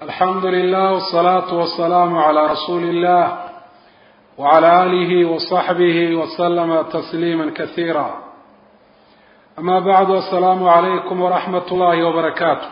alxamdu lilah wsalaatu wasalaamu calaa rasuuli illah wcala aalihi wasaxbihi waslama tasliima kasiira ama bacdu asalaamu calaykum waraxmat ullaahi wabarakaatu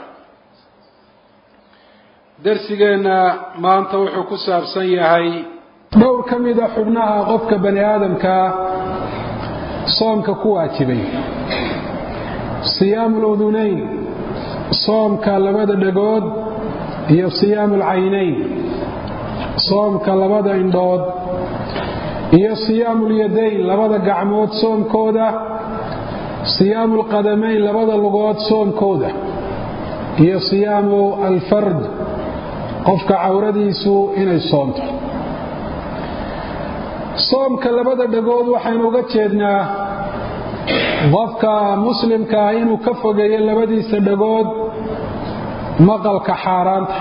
darsigeenna maanta wuxuu ku saabsan yahay dhowr ka mida xubnaha qofka bani aadamkaa soomka ku waajibay siyaamu ludunayn soomka labada dhagood iyo siyaamu alcaynayn soomka labada indhood iyo siyaamu lyadayn labada gacmood soomkooda siyaamu alqadamayn labada lugood soomkooda iyo siyaamu alfard qofka cawradiisu inay soomto soomka labada dhagood waxaynu uga jeednaa qofka muslimka ah inuu ka fogeeyo labadiisa dhagood maqalka xaaraanta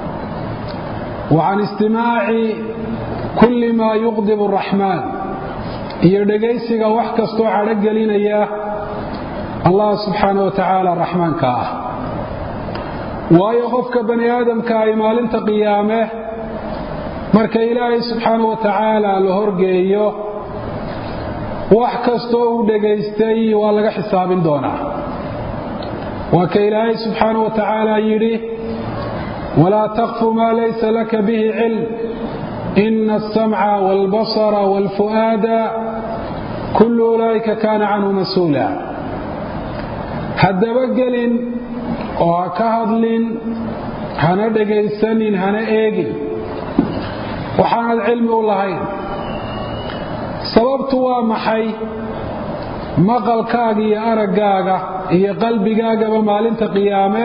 wa can istimaaci kulli maa yuqdibu araxmaan iyo dhegaysiga wax kastoo cadho gelinaya allah subxaana wa tacaala raxmaanka ah waayo qofka bani aadamka ay maalinta qiyaame marka ilaahay subxaana wa tacaala la horgeeyo wax kastoo uu dhegaystay waa laga xisaabin doonaa waa ka ilaahay subxaana wa tacaala yidhi walaa taqfu maa laysa laka bihi cilm ina asamca waalbasara waalfu'aada kullu ulaa'ika kaana canhu mas-uula haddaba gelin oo ha ka hadlin hana dhegaysanin hana eegin waxaanad cilmi u lahayn sababtu waa maxay maqalkaaga iyo araggaaga iyo qalbigaagaba maalinta qiyaame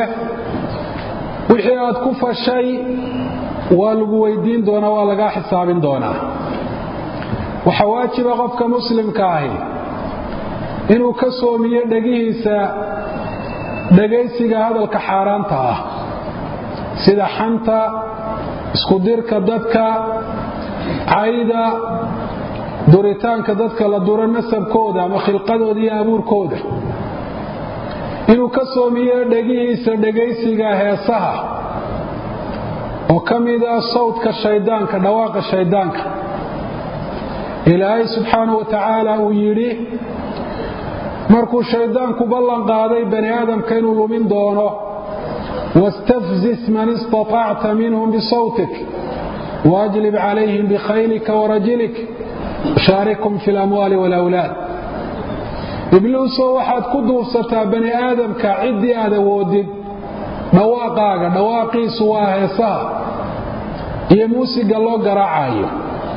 wixii aad ku fashay waa lagu weydiin doonaa waa lagaa xisaabin doonaa waxaa waajiba qofka muslimka ahi inuu ka soomiyo dhegihiisa dhegaysiga hadalka xaaraanta ah sida xanta iskudirka dadka cayda duritaanka dadka la duro nasabkooda ama khilqadooda iyo abuurkooda inuu ka soomiyo dhegihiisa dhegaysiga heesaha oo ka mida sawdka shaydaanka dhawaaqa shaydaanka ilaahay subxaanahu wa tacaala uu yidhi markuu shayddaanku ballan qaaday bani aadamka inuu lumin doono wastafzis man istatacta minhum bisawtik waajlib calayhim bikhaylika warajilik shaarikum fi lamwaali walawlaad ibliisoo waxaad ku duubsataa bani aadamka ciddii aad awoodid dhawaaqaaga dhawaaqiisu waa heesaha iyo muusiga loo garaacayo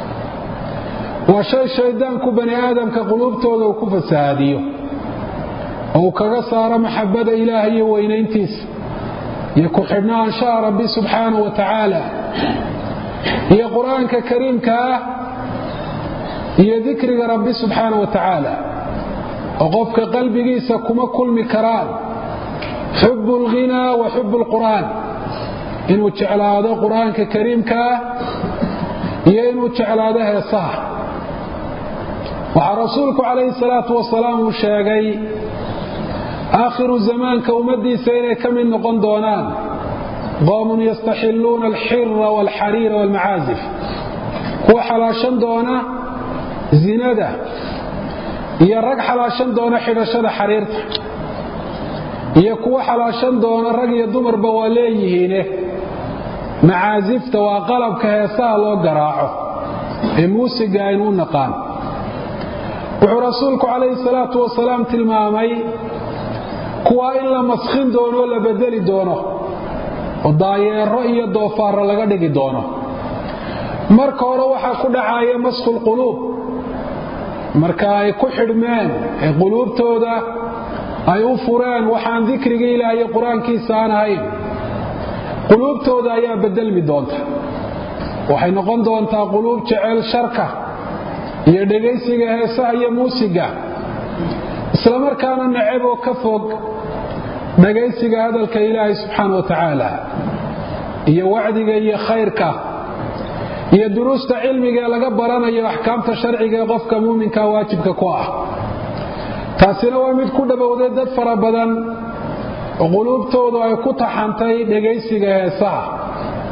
waa shay shayddaanku bani aadamka quluubtooda uu ku fasahaadiyo oo uu kaga saaro maxabada ilaaha iyo weynayntiisa iyo ku-xidhnaanshaha rabbi subxaanahu wa tacaala iyo qur-aanka kariimka ah iyo dikriga rabbi subxaanahu wa tacaala oo qofka qalbigiisa kuma kulmi karaan xubu alghinaa wa xubu alqur'aan inuu jeclaado qur-aanka kariimka ah iyo inuu jeclaado heesaha waxaa rasuulku calayhi salaatu wasalaam uu sheegay aakhiru zamaanka ummadiisa inay ka mid noqon doonaan qoomun yastaxilluuna alxira waalxariira waalmacaazif kuwa xalaashan doona zinada iyo rag xalaashan doona xidhashada xariirta iyo kuwa xalaashan doona rag iyo dumarba waa leeyihiine macaasifta waa qalabka heesaha loo garaaco ee muusiga aynu u naqaan wuxuu rasuulku calayhi salaatu wasalaam tilmaamay kuwaa in la maskhin doono oo la bedeli doono oo daayeero iyo doofaarro laga dhigi doono marka hore waxaa ku dhacaya maskhulquluub marka ay ku xidhmeen ee quluubtooda ay u fureen waxaan dikriga ilaah iyo qur-aankiisa aan ahayn quluubtooda ayaa bedelmi doonta waxay noqon doontaa quluub jecel sharka iyo dhegaysiga heesaha iyo muusiga islamarkaana necab oo ka fog dhagaysiga hadalka ilaahay subxaana wa tacaala iyo wacdiga iyo khayrka iyo duruusta cilmiga ee laga baranayo axkaamta sharciga ee qofka muuminka waajibka ku ah taasina waa mid ku dhowowday dad fara badan oo quluubtoodu ay ku taxantay dhegaysiga heesaha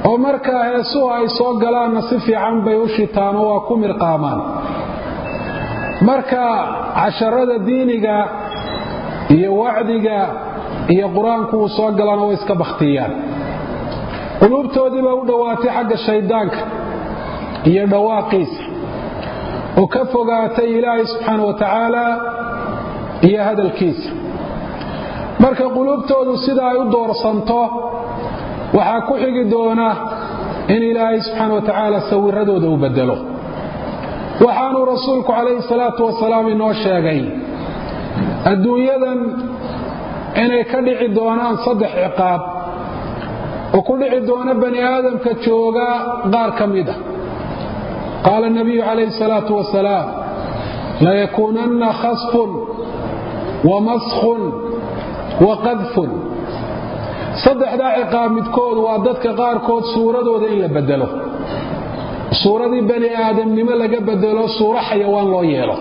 oo markaa heesuhu ay soo galaanna si fiican bay u shitaan oo waa ku mirqaamaan marka casharada diiniga iyo wacdiga iyo qur-aanku uu soo galana way iska bakhtiyaan quluubtoodii baa u dhowaatay xagga shayddaanka iyo dhawaaqiisa oo ka fogaatay ilaahay subxaana wa tacaala iyo hadalkiisa marka quluubtoodu sida ay u doorsanto waxaa ku xigi doona in ilaahay subxaana wa tacaala sawiradooda u bedelo waxaanuu rasuulku calayhi salaatu wasalaam inoo sheegay adduunyadan inay ka dhici doonaan saddex ciqaab oo ku dhici doona bani aadamka jooga qaar ka mida qaala nabiyu calayhi salaatu wasalaam layakuunanna khasfun wa maskhun wa qadfun saddexdaa ciqaab midkood waa dadka qaarkood suuradooda in la bedelo suuradii bani aadamnimo laga bedelo suuro xayawaan loo yeelo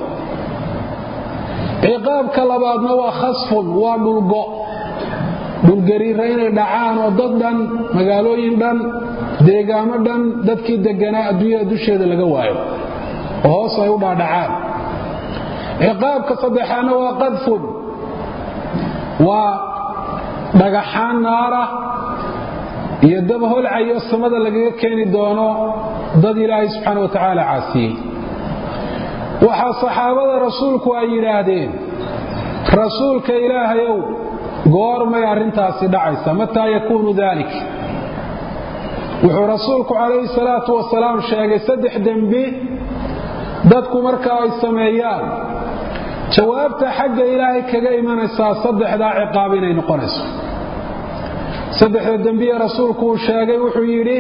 ciqaabka labaadna waa khasfun waa dhulgo dhulgariira inay dhacaan oo dad dhan magaalooyin dhan deegaamo dhan dadkii deganaa adduunyada dusheeda laga waayo oo hoos ay u dhaadhacaan ciqaabka saddexaadna waa qadfun waa dhagaxaan naara iyo dab holcayo samada lagaga keeni doono dad ilaahay subxaana wa tacaala caasiyey waxaa saxaabada rasuulku ay yidhaahdeen rasuulka ilaahayow goormay arrintaasi dhacaysa mataa yakuunu dalik wuxuu rasuulku calayhi salaatu wasalaam sheegay saddex dembi dadku marka ay sameeyaan jawaabta xagga ilaahay kaga imanaysaa saddexdaa ciqaab inay noqonayso saddexda dembiye rasuulku uu sheegay wuxuu yidhi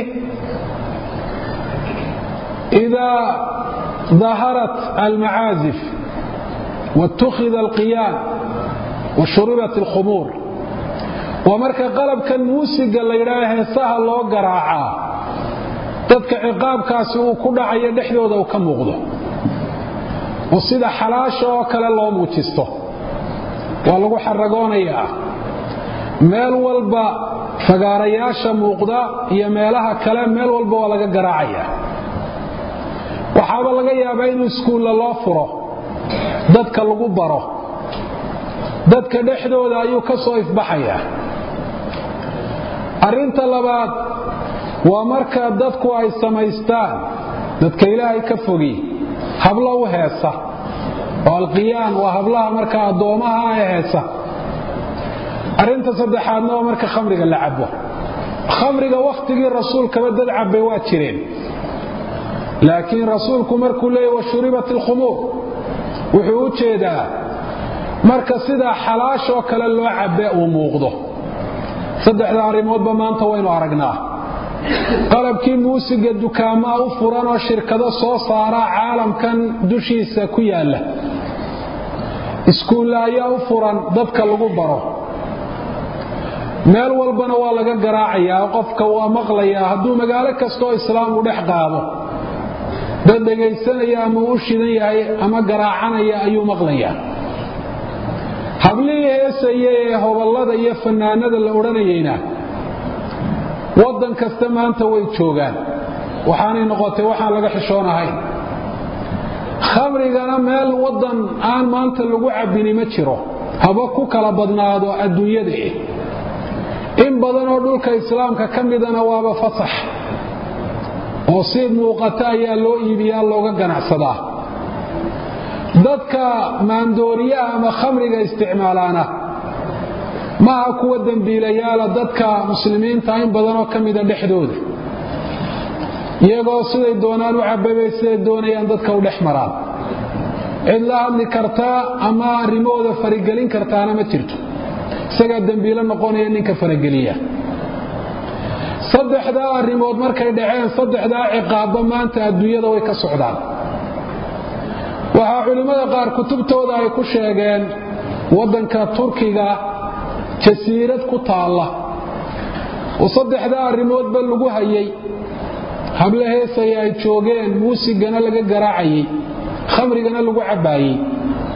idaa daharat almacaazif wاtukhida alqiyaan washuribat alkhumuur waa marka qalabkan muusiga la yidhaah heesaha loo garaacaa dadka ciqaabkaasi uu ku dhacayo dhexdooda uu ka muuqdo oo sida xalaasha oo kale loo muujisto waa lagu xaragoonayaa meel walba fagaarayaasha muuqda iyo meelaha kale meel walba waa laga garaacaya waxaaba laga yaabaa in iskuulla loo furo dadka lagu baro dadka dhexdooda ayuu ka soo ifbaxayaa arrinta labaad waa marka dadku ay samaystaan dadka ilaahay ka fogi hablo u heesa oo alqiyaan waa hablaha marka addoomaha ee heesa arrinta saddexaadna waa marka khamriga la cabo khamriga wakhtigii rasuulkaba dad cabbay waa jireen laakiin rasuulku markuu leeyay washuribat alkhumuur wuxuu u jeedaa marka sidaa xalaashoo kale loo cabbe uu muuqdo saddexda arrimoodba maanta waynu aragnaa qalabkii muusiga dukaamaa u furan oo shirkado soo saara caalamkan dushiisa ku yaalla iskuulla ayaa u furan dadka lagu baro meel walbana waa laga garaacayaa qofka waa maqlayaa hadduu magaalo kastaoo islaam u dhex qaado dad dhegaysanaya ama u shidan yahay ama garaacanaya ayuu maqlayaa hablihii heesaya ee hoballada iyo fannaanada la odhanayeyna waddan kasta maanta way joogaan waxaanay noqotay waxaan laga xishoonahayn khamrigana meel waddan aan maanta lagu cabbini ma jiro haba ku kala badnaado adduunyada eh in badanoo dhulka islaamka ka midana waaba fasax oo si muuqata ayaa loo iibiyaa looga ganacsadaa dadka maandooriyaha ama khamriga isticmaalaana maaha kuwa dembiilayaala dadka muslimiinta in badanoo ka mida dhexdooda iyagoo siday doonaan u cababay siday doonayaan dadka u dhex maraan cid la hadli kartaa ama arrimahooda faragelin kartaana ma jirto isagaa dembiilo noqonaya ninka farageliya saddexdaa arrimood markay dhaceen saddexdaa ciqaabba maanta adduunyada way ka socdaan waxaa culimmada qaar kutubtooda ay ku sheegeen waddanka turkiga jasiirad ku taalla oo saddexdaa arrimoodba lagu hayay habla heesaya ay joogeen muusigana laga garaacayey khamrigana lagu cabbaayey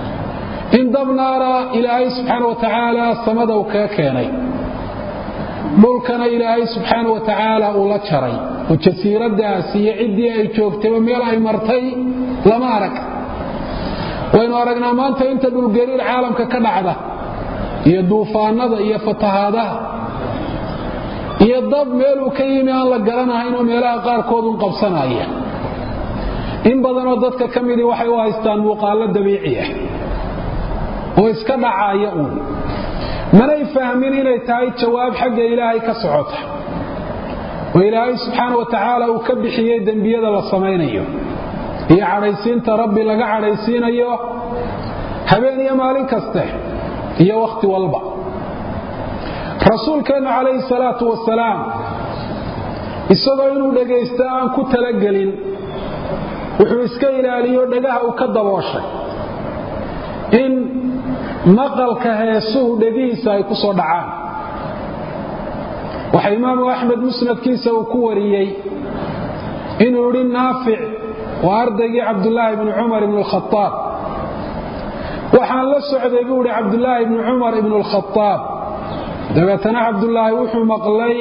in dab naara ilaahay subxaana wa tacaala samada uu kaga keenay dhulkana ilaahay subxaana wa tacaala uu la jaray oo jasiiradaas iyo ciddii ay joogtayba meel ay martay lama arag waynu aragnaa maanta inta dhulgariir caalamka ka dhacda iyo duufaanada iyo fatahaadaha iyo dab meeluu ka yimi aan la garanahayn oo meelaha qaarkoodun qabsanaya in badanoo dadka ka midii waxay u haystaan muuqaallo dabiici ah oo iska dhacaaya uun manay fahmin inay tahay jawaab xagga ilaahay ka socota oo ilaahay subxaana wa tacaala uu ka bixiyey dembiyada la samaynayo iyo cadhaysiinta rabbi laga cadhaysiinayo habeen iyo maalin kaste iyo wakhti walba rasuulkeennu calayhi salaatu wasalaam isagoo inuu dhegaysta aan ku talagelin wuxuu iska ilaaliyo dhagaha uu ka dabooshay in maqalka heesuhu dhegihiisa ay ku soo dhacaan waxa imaamu axmed musnadkiisa uu ku wariyey inuu idhi naafic waa ardaygii cabdulaahi bni cumar ibn lkhaaab waxaan la socday buu idhi cabdulaahi ibni cumar ibn lkhaaab dabeetana cabdulaahi wuxuu maqlay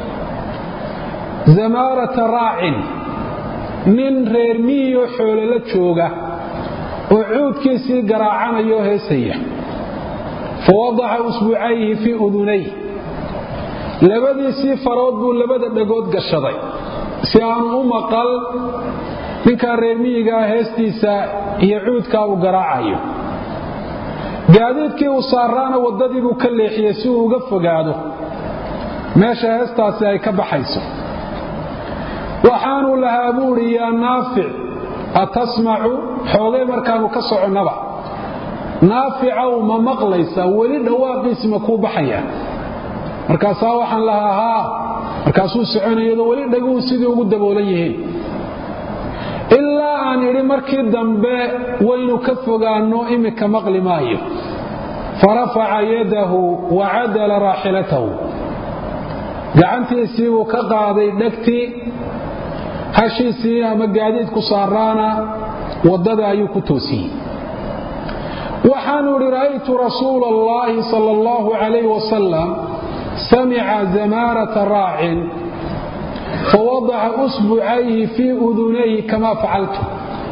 zamaarata raacin nin reer miyioo xoolo la jooga oo cuudkiisii garaacanayoo heesaya fa wadaca usbuucayhi fii udunay labadiisii farood buu labada dhagood gashaday si aanu u maqal ninkaa reer miyigaa heestiisa iyo cuudkaa uu garaacayo gaadiidkii uu saaraana waddadii buu ka leexiyey si uu uga fogaado meesha heestaasi ay ka baxayso waxaanuu lahaa buuhi yaa naafic atasmacu xoogay markaanu ka soconnaba naaficow ma maqlaysaa weli dhawaaqiisi ma kuu baxaya markaasaa waxaan lahaa haa markaasuu soconayadoo weli dhaguhu sidii ugu daboolan yihiin ilaa aan idhi markii dambe waynu ka fogaanno iminka maqli maayo farafaca yadahu wa cadala raaxilatahu gacantiisii buu ka qaaday dhegtii hashiisii ama gaadiidku saaraana waddada ayuu ku toosiyey waxaanu idhi ra'aytu rasuula allahi sal allahu calayh wasalam samica zamaarata raacin fawadaca usbucayhi fii udunayhi kama facaltu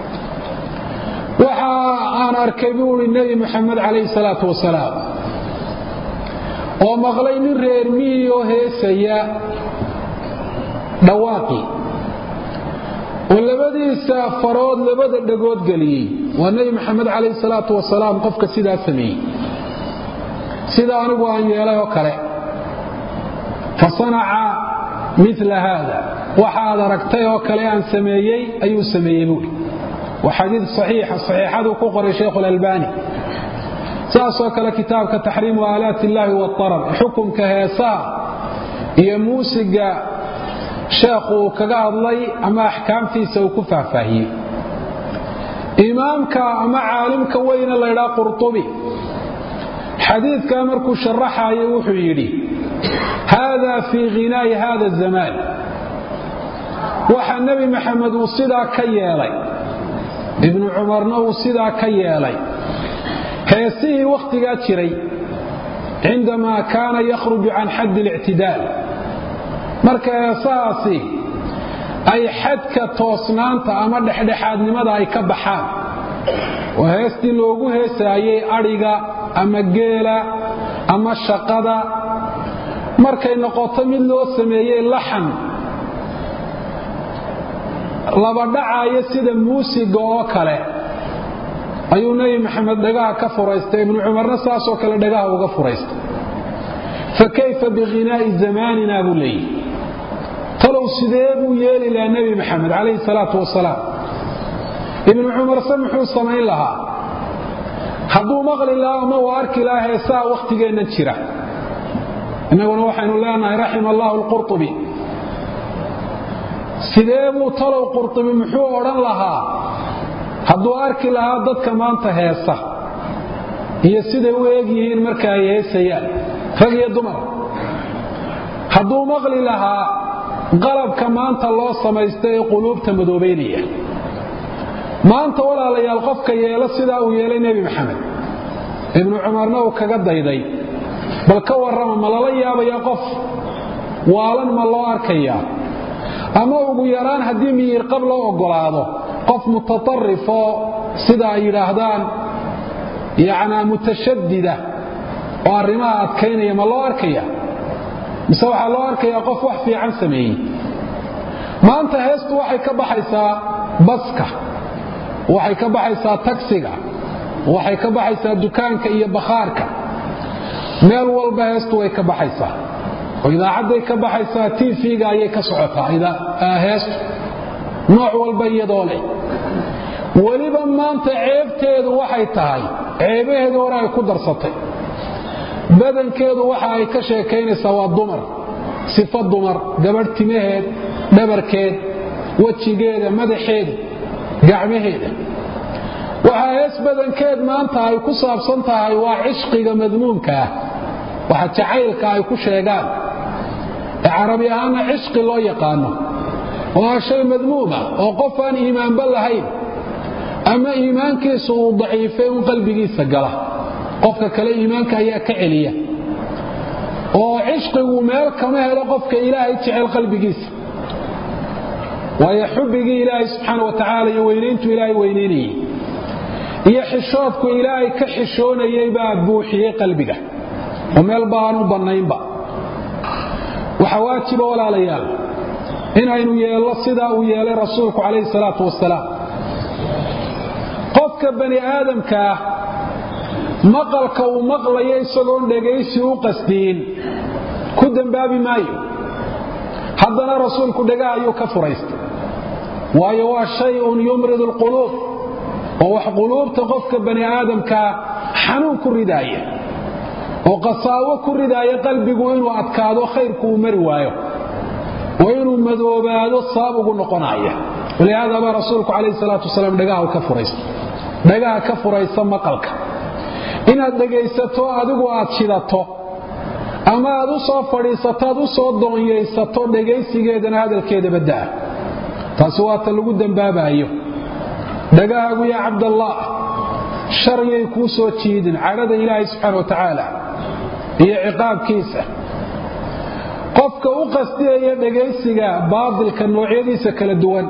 waxa aan arkay buu i nebi muxamed calayhi salaatu wasalaam oo maqlay nin reer miyioo heesaya dhawaaqii oo labadiisa farood labada dhagood geliyey waa nebi maxamed calayhi salaatu wasalaam qofka sidaa sameeyey sida anigu aan yeelay oo kale fa sanaca mila haada waxa aad aragtay oo kale aan sameeyey ayuu sameeyey buuri waa xadiid saxiixa saxiixaduu ku qoray shaykhu lalbani saasoo kale kitaabka taxriimu aalaati illaahi waarar xukunka heesaha iyo muusiga sheekhu uu kaga hadlay ama axkaamtiisa uu ku faahfaahiyey imaamka ama caalimka weyne laydhaa qurtubi xadiidkaa markuu sharaxayo wuxuu yidhi hada fii hinaa'i hada zamaan waxa nebi maxamed uu sidaa ka yeelay ibnu cumarna uu sidaa ka yeelay heesihii wakhtigaa jiray cindamaa kaana yakhruju can xaddi اlictidaal marka heesahaasi ay xadka toosnaanta ama dhexdhexaadnimada ay ka baxaan oo heestii loogu heesaayey adhiga ama geela ama shaqada markay noqoto mid loo sameeyey laxan labadhacaayo sida muusiga oo kale ayuu nebi maxamed dhagaha ka furaystay ibnu cumarna saasoo kale dhagaha uga furaystay fa kayfa bihinaa'i zamaanina buu leeyihi talow sidee buu yeeli lahaa nebi maxamed calayhi salaatu wasalaam ibnu cumarse muxuu samayn lahaa hadduu maqli lahaa ama uu arki lahaa heesaha wakhtigeenna jira innaguna waxaynu leenahay raxima allahu alqurtubi sidee buu talow qurtubi muxuu odhan lahaa hadduu arki lahaa dadka maanta heesa iyo siday u eeg yihiin marka ay heesayaan rag iyo dumar hadduu maqli lahaa qalabka maanta loo samaysta ee quluubta madoobaynaya maanta walaalayaal qofka yeelo sidaa uu yeelay nebi maxamed ibnu cumarna uu kaga dayday bal ka warrama ma lala yaabaya qof waalan ma loo arkayaa ama ugu yaraan haddii miyirqab loo oggolaado qof mutatarif oo sida ay yidhaahdaan yacnaa mutashadida oo arrimaha adkaynaya ma loo arkaya mise waxaa loo arkayaa qof wax fiican sameeyey maanta heestu waxay ka baxaysaa baska waxay ka baxaysaa tagsiga waxay ka baxaysaa dukaanka iyo bakhaarka meel walba heestu way ka baxaysaa oo idaacadday ka baxaysaa tv-ga ayay ka socotaa heestu nooc walba iyadoo leh weliba maanta ceebteedu waxay tahay ceebaheedu hore ay ku darsatay badankeedu waxa ay ka sheekaynaysaa waa dumar sifo dumar gabadh timaheed dhabarkeed wejigeeda madaxeeda gacmaheeda waxaa hees badankeed maanta ay ku saabsan tahay waa cishqiga madmuumka ah waxa jacaylka ay ku sheegaan ee carabi ahaana cishqi loo yaqaano waa shay madmuuma oo qof aan iimaanba lahayn ama iimaankiisu uu daciifay un qalbigiisa gala qofka kale iimaanka ayaa ka celiya oo cishqigu meel kama helo qofka ilaahay jecel qalbigiisa waayo xubbigii ilaahay subxaana wa tacaala iyo weynayntu ilaahay weynaynayey iyo xishoodku ilaahay ka xishoonayay baa buuxiyey qalbiga oo meel ba aanu bannaynba waxaa waajiba walaalayaal inaynu yeello sidaa uu yeelay rasuulku calayhi salaatu wasalaam qofka bani aadamka ah maqalka uu maqlayo isagoon dhegaysi u qasdiyin ku dembaabi maayo haddana rasuulku dhagaha ayuu ka furaystay waayo waa shayun yumrid alquluub oo wax quluubta qofka bani aadamkaa xanuun ku ridaaya oo qasaawo ku ridaaya qalbigu inuu adkaado khayrku uu mari waayo oo inuu madoobaado sabab ugu noqonaya walihaada baa rasuulku calayhi salaatu wasalaam dhagaha ka furaysta dhagaha ka furaysa maqalka inaad dhegaysato adigu aad shidato ama aad u soo fadhiisato aad u soo doonyaysato dhegaysigeedana hadalkeeda badda'a taasi waa ta lagu dembaabayo dhagahaagu yaa cabdallaah sharyay kuu soo jiidin cadhada ilaahay subxaana wa tacaala iyo ciqaabkiisa qofka u qastiyaya dhegaysiga baadilka noocyadiisa kala duwan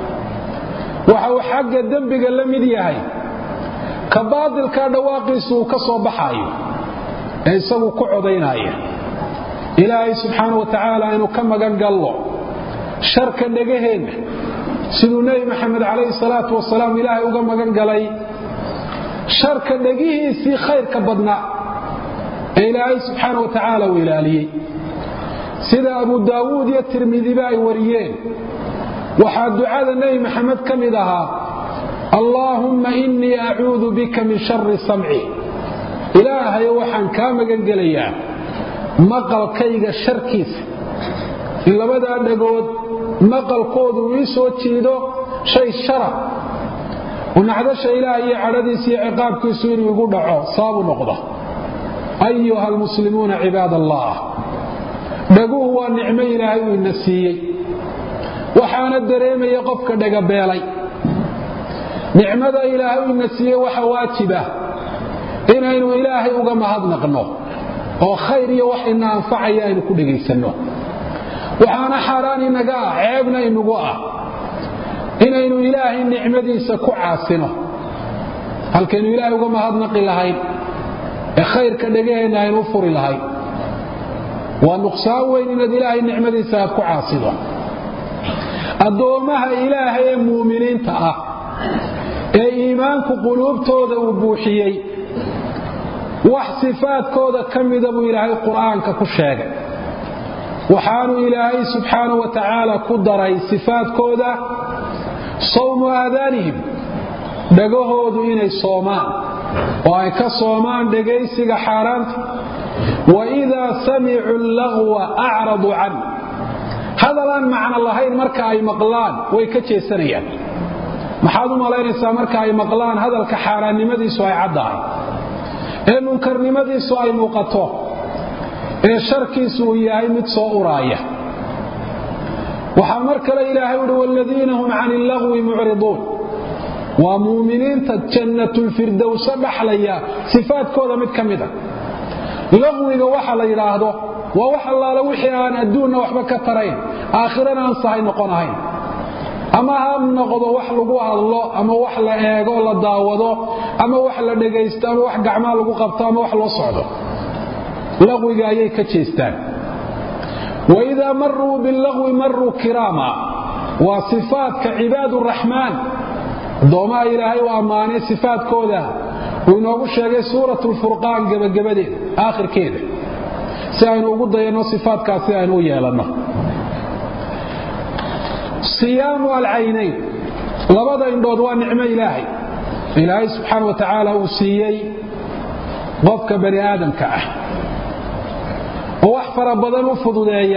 waxa uu xagga dembiga la mid yahay ka baadilkaa dhawaaqiisu uu ka soo baxaayo ee isagu ku codaynaya ilaahay subxaana wa tacaala inuu ka magan gallo sharka dhegaheenna siduu nebi maxamed calayhi salaatu wasalaam ilaahay uga magan galay sharka dhegihiisii khayrka badnaa ee ilaahay subxaana wa tacaala uu ilaaliyey sida abu daawuud iyo tirmidiba ay wariyeen waxaa ducada nebi maxamed ka mid ahaa allaahumma innii acuudu bika min shari samci ilaahayo waxaan kaa magan gelayaa maqalkayga sharkiisa in labadaa dhagood maqalkoodu ii soo jiido shay shara oo nacdasha ilaahay iyo cadhadiisa iyo ciqaabkiisu inuu igu dhaco sababu noqda ayuha almuslimuuna cibaad allah dhaguhu waa nicmo ilaahay uu ina siiyey waxaana dareemaya qofka dhagabeelay nicmada ilaahay uu ina siiyey waxa waajiba inaynu ilaahay uga mahadnaqno oo khayr iyo wax ina anfacaya aynu ku dhegaysanno waxaana xaaraan inaga ah ceebna inagu ah inaynu ilaahay nicmadiisa ku caasino halkaynu ilaahay uga mahadnaqi lahayn ee khayrka dhegaheenna aynu u furi lahayn waa nuqsaan weyn inaad ilaahay nicmadiisa aad ku caasido addoommaha ilaahay ee muuminiinta ah ee iimaanku quluubtooda uu buuxiyey wax sifaadkooda ka mida buu ilaahay qur'aanka ku sheegay waxaanu ilaahay subxaana wa tacaala ku daray sifaadkooda sawmu aadaanihim dhagahoodu inay soomaan oo ay ka soomaan dhegaysiga xaaraanta wa idaa samicuu lagwa acraduu can hadalaan macno lahayn marka ay maqlaan way ka jeesanayaan maxaad u malaynaysaa marka ay maqlaan hadalka xaaraannimadiisu ay caddahay ee munkarnimadiisu ay muuqato ee sharkiisu uu yahay mid soo uraaya waxaa mar kale ilaahay uhi wladiina hum can illagwi mucriduun waa muuminiinta jannatulfirdowsa dhaxlaya sifaadkooda mid ka mida laqwiga waxa la yidhaahdo waa wax allaale wixii aan adduunna waxba ka tarayn aakhirana aan sahay noqon ahayn ama ha noqdo wax lagu hadlo ama wax la eego la daawado ama wax la dhegaysto ama wax gacmaa lagu qabto ama wax loo socdo laqwiga ayay ka jeestaan waidaa maruu bilagwi maruu kiraama waa sifaadka cibaad raxmaan addoomaha ilaahay u ammaanay sifaadkooda uu inoogu sheegay suurat lfurqaan gebagabadeeda aakhirkeeda si aynu ugu dayanno sifaadkaasi aynu u yeelanno siyaamu alcaynayn labada indhood waa nicmo ilaahay ilaahay subxaana wa tacaala uu siiyey qofka bani aadamka ah oo wax fara badan u fududeeya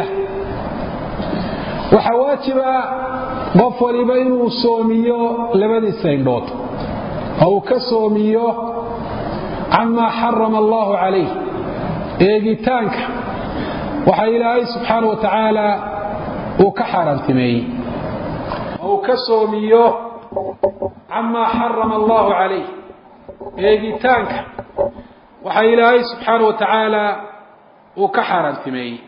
waxaa waajiba qof waliba inuu soomiyo labadiisa indhood oo uu ka soomiyo camaa xarama allahu calayh eegitaanka waxa ilaahay subxaana wa tacaala uu ka xaaraantimeeyey oo uu ka soomiyo camaa xarama allahu calayh eegitaanka waxa ilaahay subxaana wa tacaala uu ka xaaraantimeeyey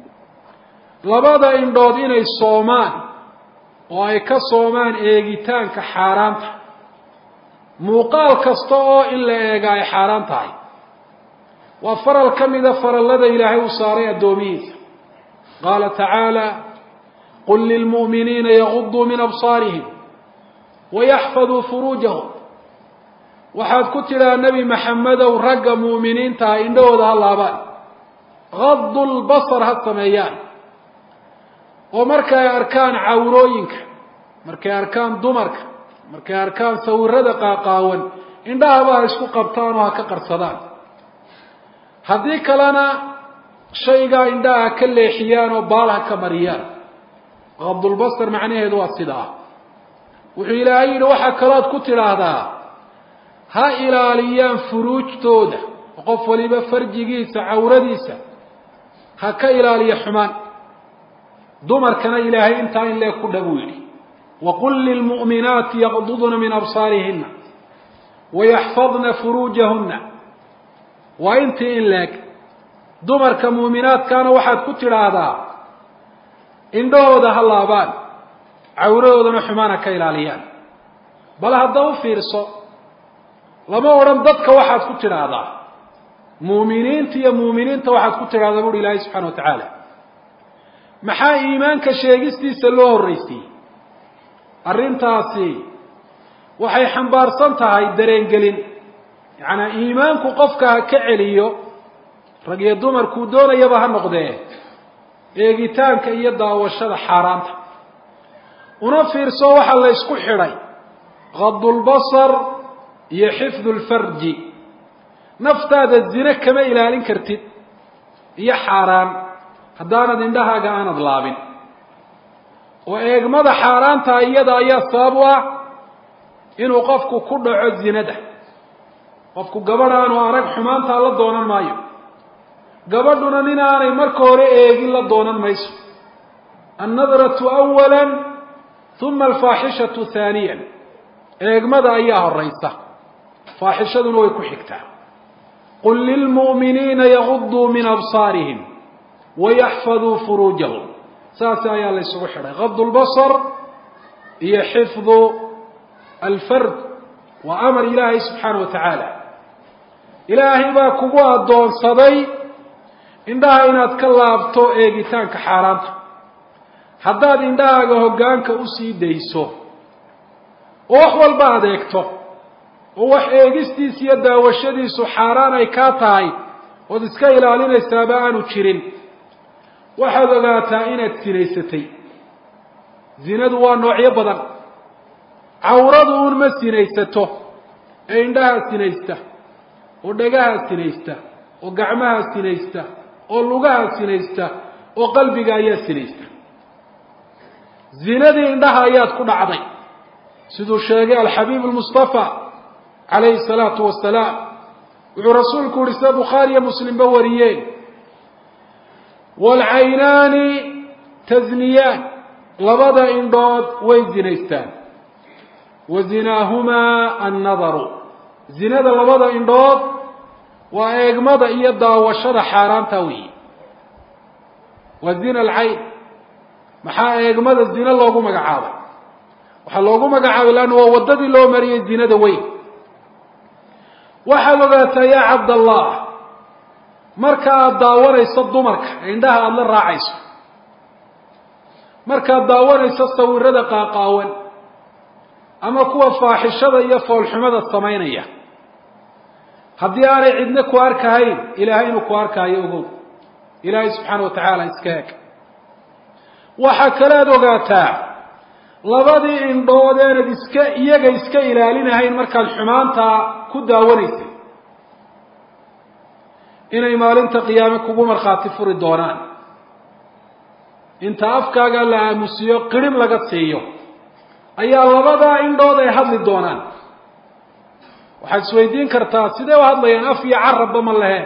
labada indhood inay soomaan oo ay ka soomaan eegitaanka xaaraanta muuqaal kasta oo in la eega ay xaaraan tahay waa faral ka mida farallada ilaahay uu saaray addoomihiisa qaala tacaala qul lilmu'miniina yaguduu min absaarihim wayaxfaduu furuujahum waxaad ku tidhaa nebi maxamedow ragga mu'miniintaha indhahooda ha laabaan qadu lbasar ha sameeyaan oo markay arkaan cawrooyinka markay arkaan dumarka markay arkaan sawirada qaaqaawan indhahaba ha isku qabtaan oo ha ka qarsadaan haddii kalena shaygaa indhaha ha ka leexiyaan oo baal ha ka mariyaan qadulbasar macnaheedu waa sidaa wuxuu ilaahay yidhi waxaa kalooad ku tidhaahdaa ha ilaaliyaan furuujtooda oo qof waliba farjigiisa cawradiisa ha ka ilaaliya xumaan dumarkana ilaahay intaa in leeg ku dha buu yidhi waqul lilmu'minaati yaqdudna min absaarihina wayaxfadna furuujahunna waa intii in leeg dumarka muuminaadkaana waxaad ku tidhaahdaa indhahooda ha laabaan cawradoodana xumaan ha ka ilaaliyaan bal hadda u fiirso lama odhan dadka waxaad ku tidhaahdaa muuminiinta iyo muuminiinta waxaad ku tidhahdaa buuhi ilaahay subxana wa tacaala maxaa iimaanka sheegistiisa loo horraysiiyey arrintaasi waxay xambaarsan tahay dareengelin yacnaa iimaanku qofka ha ka celiyo rag iyo dumarkuu doonayaba ha noqdee eegitaanka iyo daawashada xaaraanta una fiirso waxaa la ysku xidhay qadulbasar iyo xifdu lfarji naftaada zine kama ilaalin kartid iyo xaaraan haddaanad indhahaaga aanad laabin oo eegmada xaaraanta iyada ayaa sabab u ah inuu qofku ku dhaco zinada qofku gabadh aanu arag xumaantaa la doonan maayo gabadhuna nin aanay marka hore eegin la doonan mayso annadratu awala uma alfaaxishatu haaniyan eegmada ayaa horaysa faaxishaduna way ku xigtaa qul lilmu'miniina yaguduu min absaarihim wayaxfaduu furuujahum saas ayaa la ysugu xidhay gadu lbasar iyo xifdu alfard waa amar ilaahay subxaana wa tacaala ilaahay baa kugu addoonsaday indhaha inaad ka laabto eegitaanka xaaraanta haddaad indhahaaga hoggaanka usii dayso oo wax walba aad eegto oo wax eegistiisa iyo daawashadiisu xaaraan ay kaa tahay ood iska ilaalinaysaaba aanu jirin waxaad ogaataa inaad sinaysatay zinadu waa noocyo badan cawradu uun ma sinaysato ee indhahaa sinaysta oo dhagahaa sinaysta oo gacmahaa sinaysta oo lugahaa sinaysta oo qalbiga ayaa sinaysta zinadii indhaha ayaad ku dhacday siduu sheegay alxabiib almustafa calayhi salaatu wasalaam wuxuu rasuulku yihi sida bukhaari iyo muslimba wariyeen waalcaynaani tasniyaan labada indhood way zinaystaan wa zinaahumaa annadaru zinada labada indhood waa eegmada iyo daawashada xaaraanta weeye waa zina alcayn maxaa eegmada zina loogu magacaabay waxaa loogu magacaabay leanna waa waddadii loo mariyey zinada weyn waxaad ogaataa yaa cabdallah marka aada daawanayso dumarka indhaha aada la raacayso markaad daawanayso sawirada qaaqaawan ama kuwa faaxishada iyo foolxumada samaynaya haddii aanay cidna ku arkahayn ilaahay inuu ku arkaayo ogow ilaahay subxaana wa tacaala iska eg waxaa kalead ogaataa labadii indhood eenad iska iyaga iska ilaalinahayn markaad xumaantaa ku daawanaysay inay maalinta qiyaame kugu markhaati furi doonaan inta afkaaga la aamusiyo qirhib laga siiyo ayaa labadaa indhood ay hadli doonaan waxaad isweydiin kartaa sidee u hadlayaan af iyo carabba ma lehe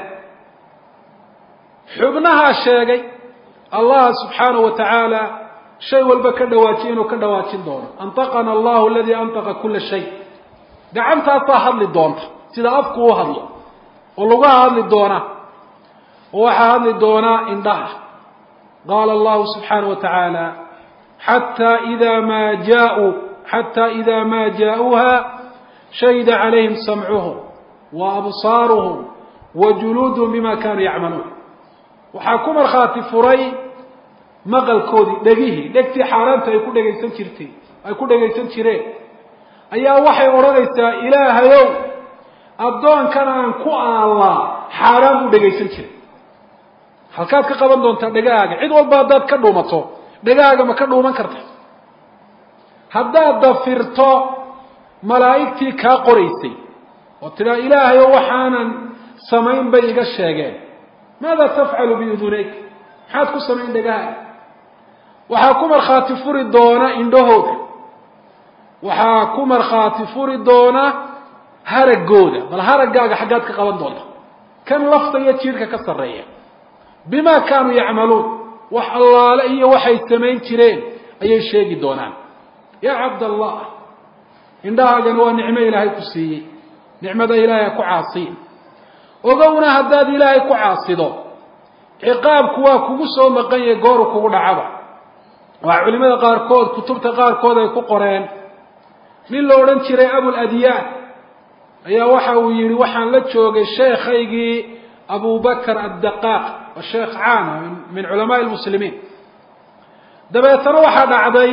xubnahaa sheegay allah subxaanahu wa tacaala shay walba ka dhawaajiya inuu ka dhawaajin doono antaqana allahu aladii antaqa kula shay gacantaasaa hadli doonta sida afku u hadlo oo laguha hadli doona oo waxaa hadli doonaa indhaha qaala allahu subxaanahu wa tacaala xataa ida maa jaauu xataa ida maa jaa-uuha shahida calayhim samcuhum wa absaaruhum wa juluuduhum bima kanuu yacmaluun waxaa ku markhaati furay maqalkoodii dhegihii dhegtii xaaraanta ay ku dhegaysan jirtay ay ku dhegaysan jireen ayaa waxay odhanaysaa ilaahayow addoonkan aan ku aallaa xaaraan buu dhegaysan jiray halkaad ka qaban doontaa dhegahaaga cid walba haddaad ka dhuumato dhegahaaga ma ka dhuuman karta haddaad dafirto malaa'igtii kaa qoraysay oo tidhaa ilaahayow waxaanan samayn bay iga sheegeen maada tafcalu biudunayk maxaad ku samayn dhegahaaga waxaa ku markhaati furi doona indhahooda waxaa ku markhaati furi doona haraggooda bal haraggaaga xaggaad ka qaban doonta kan lafta iyo jiirka ka sarreeya bima kaanuu yacmaluun wax allaale iyo waxay samayn jireen ayay sheegi doonaan yaa cabdallah indhahaagana waa nicmo ilaahay ku siiyey nicmada ilaahay ha ku caasiin ogowna haddaad ilaahay ku caasido ciqaabku waa kugu soo maqan yahay gooru kugu dhacaba waa culimada qaarkood kutubta qaarkood ay ku qoreen nin la odhan jiray abuladyaan ayaa waxa uu yihi waxaan la joogay sheekhaygii abubakr addaqaaq waa sheekh caana min culamaai lmuslimiin dabeetana waxaa dhacday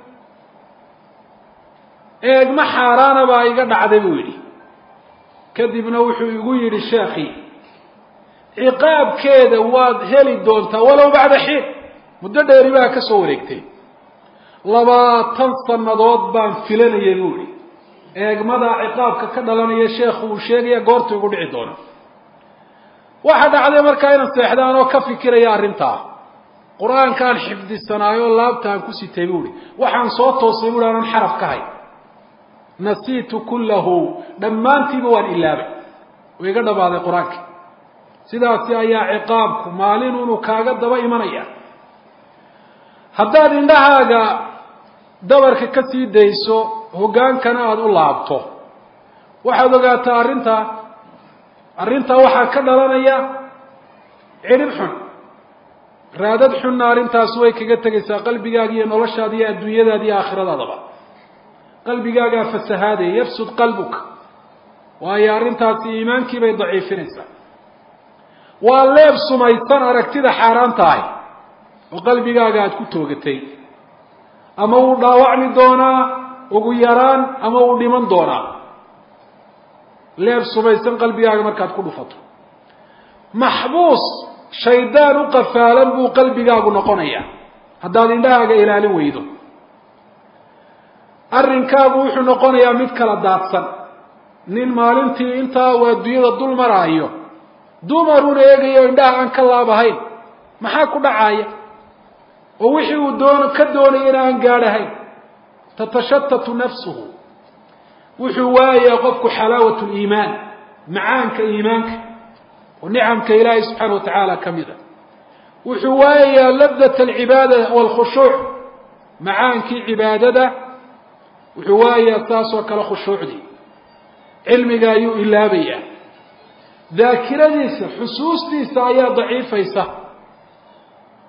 eegma xaaraana baa iga dhacday buu yidhi kadibna wuxuu igu yidhi sheekhii ciqaabkeeda waad heli doontaa walow bacda xiin muddo dheeri baa ka soo wareegtay labaatan sannadood baan filanayay buu ihi eegmadaa ciqaabka ka dhalanaya sheekhu uu sheegaya goorta igu dhici doono waxaa dhacday markaa inaan seexdaan oo ka fikiraya arrintaa qur-aankaan xifdisanaayo laabtaan ku sitay buu ihi waxaan soo toosay bui aanan xaraf ka hay nasiitu kullahu dhammaantiiba waan ilaabay oo iga dhamaaday qur-aanka sidaasi ayaa ciqaabku maalin inuu kaaga daba imanaya haddaad indhahaaga dabarka ka sii dayso hoggaankana aada u laabto waxaad ogaataa arrintaa arrintaa waxaa ka dhalanaya cidhib xun raadad xunna arrintaas way kaga tegaysaa qalbigaaga iyo noloshaada iyo adduunyadaada iyo aakhiradaadaba qalbigaagaa fasahaadaya yafsud qalbuka waayo arrintaasi iimaankii bay daciifinaysaa waa leeb sumaysan aragtida xaaraanta ahi oo qalbigaaga aada ku toogatay ama wuu dhaawacmi doonaa ugu yaraan ama wuu dhiman doonaa leeb sumaysan qalbigaaga markaad ku dhufato maxbuus shaydaan u qafaalan buu qalbigaagu noqonayaa haddaad indhahaaga ilaalin weydo arrinkaagu wuxuu noqonayaa mid kala daadsan nin maalintii intaa uu adduunyada dul maraayo dumaruna eegayo indhaha aan ka laabahayn maxaa ku dhacaya oo wixii uu doon ka doonayana aan gaadhahayn tatashatatu nafsuhu wuxuu waayayaa qofku xalaawat liimaan macaanka iimaanka oo nicamka ilaahay subxaana wa tacaala ka mid a wuxuu waayayaa labdat alcibaada waalkhushuuc macaankii cibaadada wuxuu waayayaa saasoo kale khushuucdii cilmiga ayuu ilaabayaa daakiradiisa xusuustiisa ayaa daciifaysa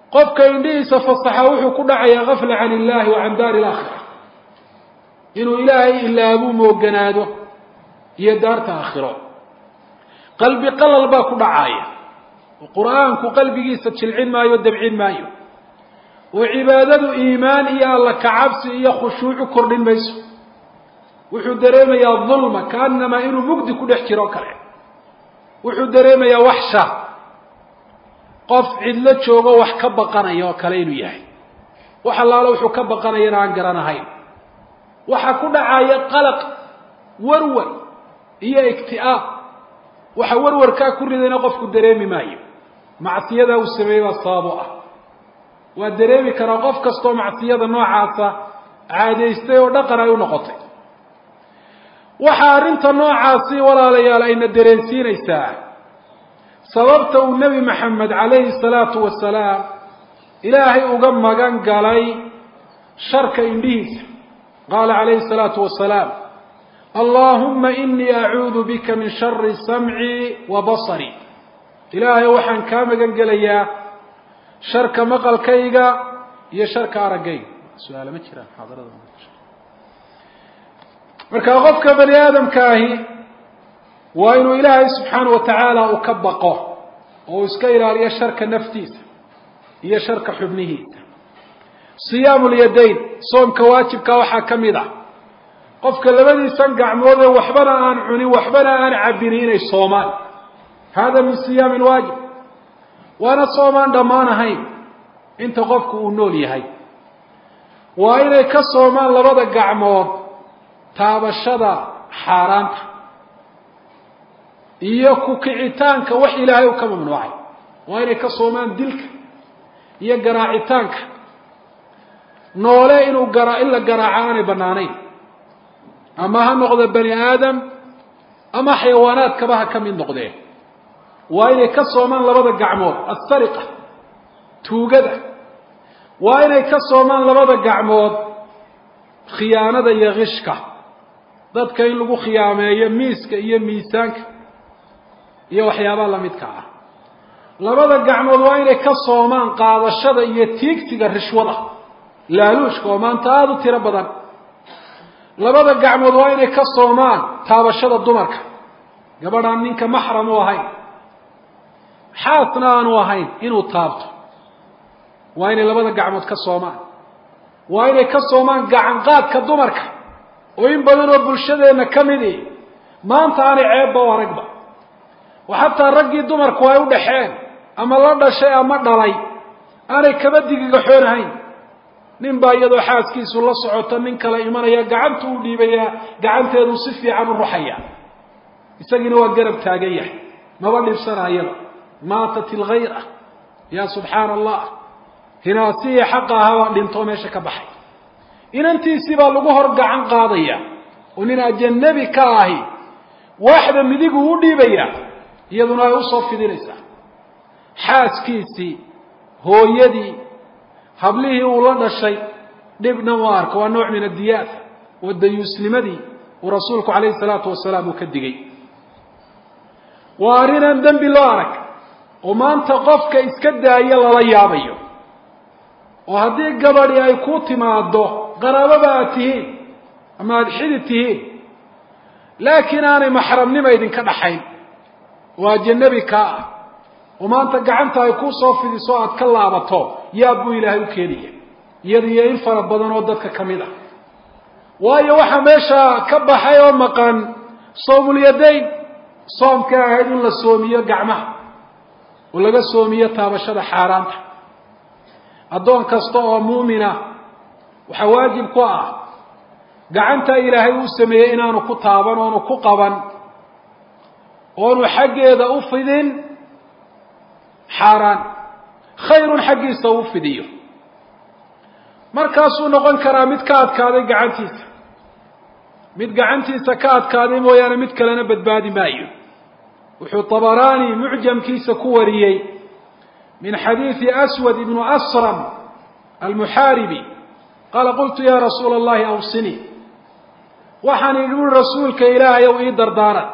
qofka indhihiisa fasaxa wuxuu ku dhacayaa gafla can illahi wa can daari alaakhira inuu ilaahay ilaabuu mooganaado iyo daarta aakhiro qalbi qalal baa ku dhacaaya oo qur-aanku qalbigiisa jilcin maayo o dabcin maayo oo cibaadadu iimaan iyo alla kacabsi iyo khushuucu kordhin mayso wuxuu dareemayaa dulma kaanamaa inuu mugdi ku dhex jiro o kale wuxuu dareemayaa waxsha qof cidlo joogo wax ka baqanaya oo kale inuu yahay wax allaalo wuxuu ka baqanayana aan garanahayn waxaa ku dhacaya qalaq warwar iyo igti'aab waxa warwarkaa ku ridayna qofku dareemi maayo macsiyadaa uu sameeyey baa sababo ah waa dareemi karaa qof kastoo macsiyada noocaasa caadaystay oo dhaqan ay u noqotay waxaa arrinta noocaasi walaalayaal ayna dareensiinaysaa sababta uu nebi maxamed calayhi salaatu wasalaam ilaahay uga magan galay sharka indhihiisa qaala calayhi salaatu wasalaam allaahumma inii acuudu bika min shari samci wa basari ilaahay waxaan kaa magan gelayaa sharka maqalkayga iyo sharka araggayga su-aala ma jiraan xaadarada marka qofka bani aadamka ahi waa inuu ilaahay subxaana wa tacaala uu ka baqo oo uu iska ilaaliyo sharka naftiisa iyo sharka xubnihiisa siyaamu lyadayn soomka waajibkaa waxaa ka mid ah qofka labadiisan gacmood ee waxbana aan cunin waxbana aan cabinin inay soomaan hada min siyaami lwaajib waana soomaan dhammaan ahayn inta qofku uu nool yahay waa inay ka soomaan labada gacmood taabashada xaaraanta iyo ku kicitaanka wax ilaahay uu ka mamnuucay waa inay ka soomaan dilka iyo garaacitaanka noole inuu gara in la garaaco aanay banaanayn ama ha noqdo bani aadam ama xayawaanaadkaba ha ka mid noqdeen waa inay ka soomaan labada gacmood assariqa tuugada waa inay ka soomaan labada gacmood khiyaanada iyo kishka dadka in lagu khiyaameeyo miiska iyo miisaanka iyo waxyaabaha lamidka ah labada gacmood waa inay ka soomaan qaadashada iyo tiigsiga rishwada laaluushka oo maanta aada u tiro badan labada gacmood waa inay ka soomaan taabashada dumarka gabadhaan ninka maxram u ahayn xaasna aanu ahayn inuu taabto waa inay labada gacmood ka soomaan waa inay ka soomaan gacanqaadka dumarka oo in badan oo bulshadeenna ka midi maanta aanay ceebba u aragba oo xataa raggii dumarku ay u dhaxeen ama la dhashay ama dhalay aanay kaba digigaxoonahayn nin baa iyadoo xaaskiisu la socoto nin kale imanaya gacantu u dhiibayaa gacanteedu si fiican u ruxaya isagiina waa garab taagan yahay maba dhibsanayaba maatat ilghayra ya subxaana allah hinaasihii xaqa ahaabaa dhintoo meesha ka baxay inantiisii baa lagu hor gacan qaadaya oo nin ajanabi ka ahi waaxda midigu u dhiibaya iyaduna ay usoo fidinaysaa xaaskiisii hooyadii hablihii uu la dhashay dhibna u arko waa nooc min adiyaat wa dayuusnimadii uu rasuulku calayhi salaatu wasalaam uu ka digay waa arrinaan dembi loo arag oo maanta qofka iska daaya lala yaabayo oo haddii gabadhi ay ku timaado qaraababa aad tihiin ama aada xidid tihiin laakiin aanay maxramnima idinka dhaxayn oo ajanabi kaa ah oo maanta gacanta ay ku soo fidiso aad ka laabato yaab buu ilaahay u keenaya iyada iyo in fara badan oo dadka ka mid ah waayo waxaa meesha ka baxay oo maqan soomulyadayn soomka ahayd in la soomiyo gacmaha oo laga soomiyo taabashada xaaraanta addoon kasta oo muumina waxaa waajib ku ah gacanta ilaahay uu sameeyey inaanu ku taaban oonu ku qaban oonu xaggeeda u fidin xaaraan khayrun xaggiisa u fidiyo markaasuu noqon karaa mid ka adkaaday gacantiisa mid gacantiisa ka adkaaday mooyaane mid kalena badbaadi maayo wuxuu طabaraani mucjamkiisa ku wariyey min xadiidi aswad ibnu asram almuxaaribi qaala qultu ya rasuula اllahi awsinii waxaan idhi ui rasuulka ilaahay ow ii dardaaran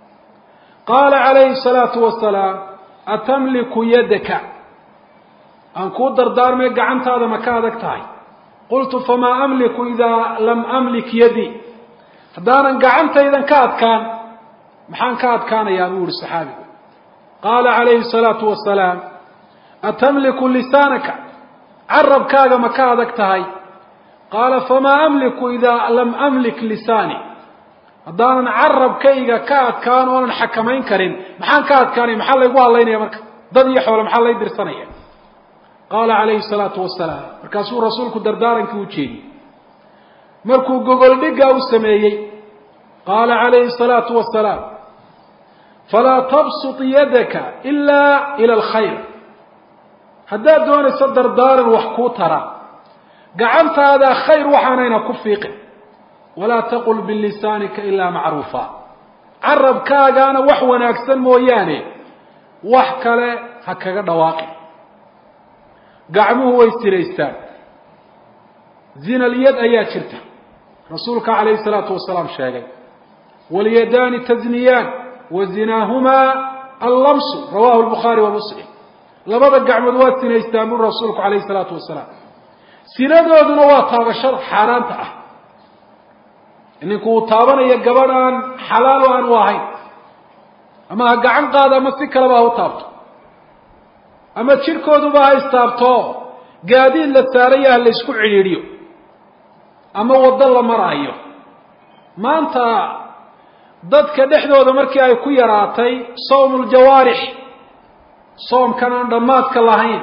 qaala calayhi الsalaatu wasalaam atamliku yadaka aan kuu dardaarmay gacantaada ma ka adag tahay qultu famaa amliku idaa lam amlik yadii haddaanan gacantaydan ka adkaan maxaan ka adkaanayaa buu yihi saxaabigu qaala calayhi salaatu wasalaam atamliku lisaanaka carabkaaga ma ka adag tahay qaala famaa amliku idaa lam amlik lisaani haddaanan carabkayga ka adkaan oonan xakamayn karin maxaan ka adkaanaya maxaa laygu hadlaynaya marka dad iyo xoole maxaa lay dirsanaya qaala calayhi salaatu wasalaam markaasuu rasuulku dardaarankii u jeediyey markuu gogoldhiggaa u sameeyey qaala calayhi salaatu wasalaam falaa tabsut yadaka ilaa ila alkhayr haddaad doonayso dardaaran wax kuu tara gacantaada khayr waxaanayna ku fiiqin walaa taqul bilisaanika ilaa macruufa carabkaagaana wax wanaagsan mooyaane wax kale ha kaga dhawaaqin gacmuhu way siraystaan zinalyad ayaa jirta rasuulka calayhi salaatu wasalaam sheegay walyadaani tazniyaan wa zinaahumaa allamsu rawahu lbukhaari wa muslim labada gacmood waa sinaystaan buri rasuulku calayhi salaatu wasalaam sinadooduna waa taabashada xaaraanta ah ninku uu taabanaya gabadh aan xalaal o aan u ahayn ama ha gacan qaada ama si kaleba ha u taabto ama jidhkooduba ha istaabto gaadiid la saaraya ha la isku cidhiidhiyo ama waddo la maraayo maanta dadka dhexdooda markii ay ku yaraatay sawmu ljawaarix soomkan aan dhammaadka lahayn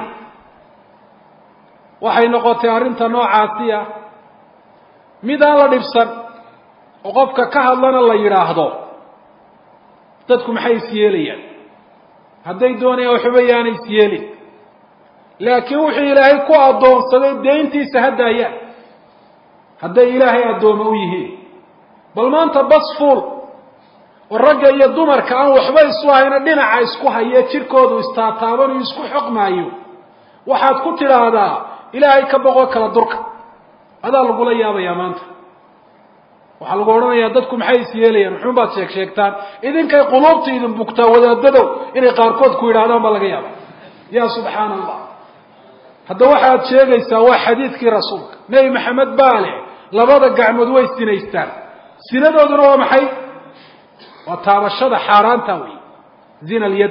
waxay noqotay arrinta noocaasiya mid aan la dhibsan oo qofka ka hadlana la yidhaahdo dadku maxay is yeelayaan hadday doonayaan waxba yaana is yeelin laakiin wuxuu ilaahay ku addoonsaday deyntiisa ha daayaan hadday ilaahay addooma u yihiin bal maanta bas fuul oo ragga iyo dumarka aan waxba isu hayna dhinaca isku haye jidhkoodu istaataabanayo isku xoqmaayo waxaad ku tidhaahdaa ilaahay ka boqo kala durka adaa lagula yaabayaa maanta waxaa lagu odhanayaa dadku maxay is yeelayaan muxuun baad sheeg sheegtaan idinkay quluubta idin bugtaa wadaadadow inay qaarkood ku yidhahdaan baa laga yaaba ya subxaana allah hadda waxaad sheegaysaa waa xadiidkii rasuulka nebi maxamed baa leh labada gacmood way sinaystaan sinadooduna waa maxay waa taabashada xaaraanta wey zina alyad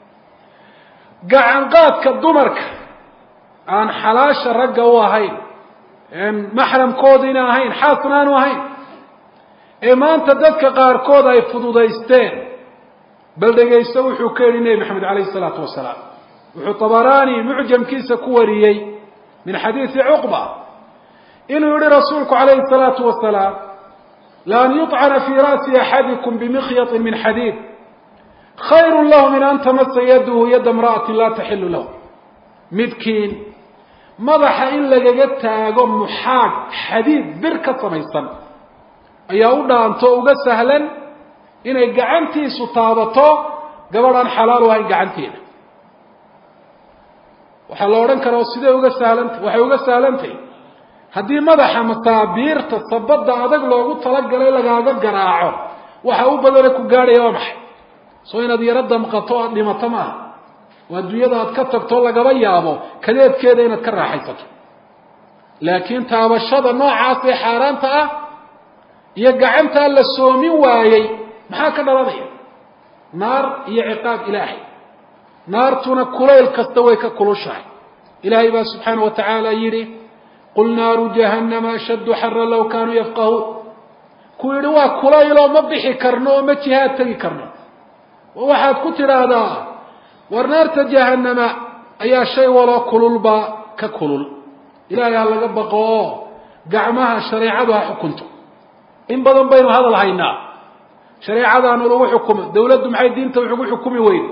gacanqaadka dumarka aan xalaasha ragga u ahayn maxramkoodiina ahayn xaasna aanu ahayn ee maanta dadka qaarkood ay fududaysteen bal dhegaysto wuxuu ka yidhi nebi maxamed calayhi isalaatu wasalaam wuxuu tabaraani mucjamkiisa ku wariyey min xadiidi cuqba inuu yihi rasuulku calayhi salaatu wasalaam laan yuطcana fii ra'si axadikum bimikyaطin min xadiid khayru lahu min an tamasa yadahu yada imra'atin laa taxilu lahu midkiin madaxa in lagaga taago muxaag xadiid bir ka samaysan ayaa u dhaanto uga sahlan inay gacantiisu taabato gabadh aan xalaal u ahayn gacanteeda waxaa la odhan karaa sidee uga sahlantah waxay uga sahlantay haddii madaxa masaabiirta sabadda adag loogu talagalay lagaaga garaaco waxa u badane ku gaadhaya waa maxay soo inaad yaro damqato aada dhimato maaha oo adduunyada aad ka tagto lagaba yaabo kadeedkeeda inaad ka raaxaysato laakiin taabashada noocaas ee xaaraanta ah iyo gacantaa la soomin waayey maxaa ka dhalanaya naar iyo ciqaab ilaahay naartuna kulayl kasta way ka kulushahay ilaahay baa subxaana wa tacaala yidhi qul naaru jahannama ashaddu xara low kaanuu yafqahuun ku yidhi waa kulayloo ma bixi karno oo ma jihaad tegi karno waxaad ku tidhaahdaa war naarta jahannama ayaa shay waloo kululba ka kulul ilaahay ha laga baqoo gacmaha shareecadu ha xukunto in badan baynu hadal haynaa shareecadaanu lagu xukumo dawladdu maxay diinta wuxugu xukumi weyne